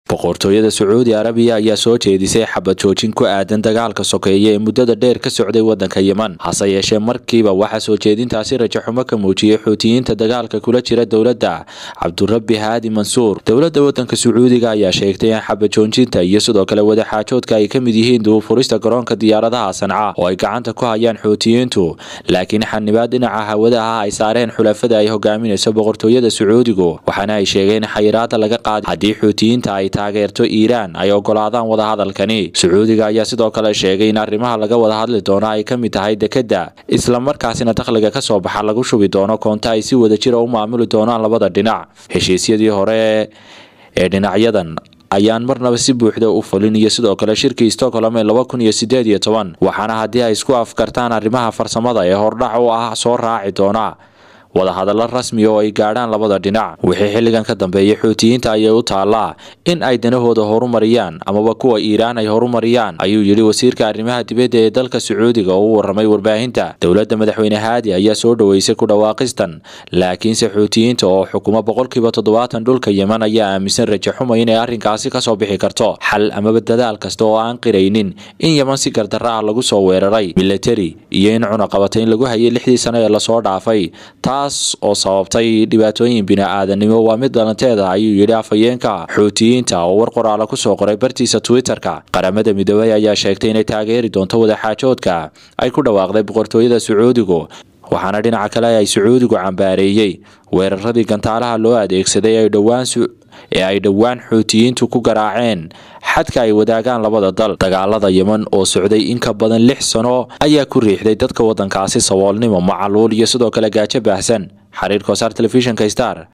boqortooyada sacuudi arabiya ayaa soo jeedisay xabad joojin ku aadan dagaalka sokeeye ee muddada dheer ka socday wadanka yeman hase yeeshee markiiba waxaa soo jeedintaasi rajaxumo ka muujiyey xuutiyiinta dagaalka kula jira dowladda cabdurabi haadi mansuur dowladda wadanka sacuudiga ayaa sheegtay in xabad joojinta iyo sidoo kale wadaxaajoodka ay ka mid yihiin duufurista garoonka diyaaradaha sanca oo ay gacanta ku hayaan xuutiyiintu laakiin xanibaad dhinaca hawada ah ay saareen xulafada ay hogaaminayso boqortooyada sacuudigu waxaana ay sheegeen in xayiraada laga qaaday haddii xuutiyiinta ay taageerto iiraan ay ogolaadaan wadahadalkani sacuudiga ayaa sidoo kale sheegay in arrimaha laga wada hadli doono ay ka mid tahay dekedda islamarkaasina dakhliga ka soo baxa lagu shubi doono koonto ay si wada jira u maamuli doonaan labada dhinac heshiisyadii hore ee dhinacyadan ayaan marnaba si buuxda u fulin iyo sidoo kale shirkii stockholm ee laba kun iyo sideed iyo toban waxaana haddii ay isku afkartaan arrimaha farsamada ee hordhac u ah soo raaci doona wadahadallo rasmi oo ay gaadhaan labada dhinac wixii xilligan ka dambeeyay xuutiyiinta ayay u taallaa in ay danahooda horumariyaan amaba kuwa iiraan ay horumariyaan ayuu yidhi wasiirka arrimaha dibadda ee dalka sacuudiga oo u waramay warbaahinta dowladda madaxweyne haadi ayaa soo dhoweysay ku dhawaaqistan laakiinse xuutiyiinta oo xukuma boqolkiiba toddobaatan dhulka yeman ayaa aaminsan rajaxuma inay arrinkaasi kasoo bixi karto xal amaba dadaal kasta oo aan qiraynin in yeman si gardarra ah lagu soo weeraray milatari iyo in cunaqabata in lagu hayay lixdii sano ee lasoo dhaafay taas oo sababtay dhibaatooyin bini-aadanimo waa mid dhalanteeda ayuu yidhi afhayeenka xuutiyiinta oo war qoraala kusoo qoray bartiisa twitter-ka qaramada midoobey ayaa sheegtay inay taageeri doonto wadaxaajoodka ay ku dhawaaqday boqortooyada sacuudigu waxaana dhinaca kale ay sacuudigu cambaareeyey weeraradii gantaalaha loo adeegsaday ee ay dhowaan xuutiyiintu ku garaaceen xadka ay wadaagaan labada dal dagaalada yeman oo socday in ka badan lix sano ayaa ku riixday dadka wadankaasi saboolnimo macaluul iyo sidoo kale gaajo baahsan xiriir kosaar telefishinka star